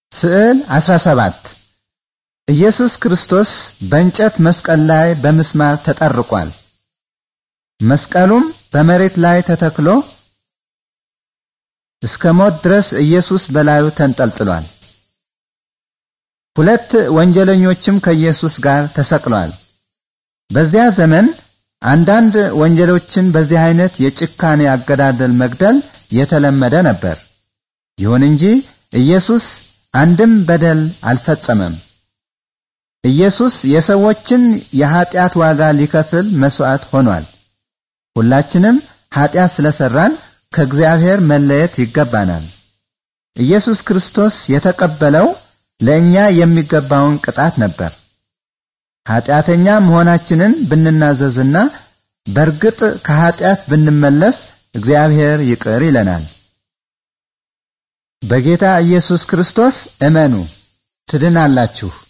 ስዕል 17 ኢየሱስ ክርስቶስ በእንጨት መስቀል ላይ በምስማር ተጠርቋል። መስቀሉም በመሬት ላይ ተተክሎ እስከ ሞት ድረስ ኢየሱስ በላዩ ተንጠልጥሏል። ሁለት ወንጀለኞችም ከኢየሱስ ጋር ተሰቅለዋል። በዚያ ዘመን አንዳንድ ወንጀሎችን በዚህ አይነት የጭካኔ አገዳደል መግደል የተለመደ ነበር። ይሁን እንጂ ኢየሱስ አንድም በደል አልፈጸመም። ኢየሱስ የሰዎችን የኀጢአት ዋጋ ሊከፍል መስዋዕት ሆኗል። ሁላችንም ኀጢአት ስለሰራን ከእግዚአብሔር መለየት ይገባናል። ኢየሱስ ክርስቶስ የተቀበለው ለእኛ የሚገባውን ቅጣት ነበር። ኀጢአተኛ መሆናችንን ብንናዘዝና በርግጥ ከኀጢአት ብንመለስ እግዚአብሔር ይቅር ይለናል። በጌታ ኢየሱስ ክርስቶስ እመኑ ትድናላችሁ።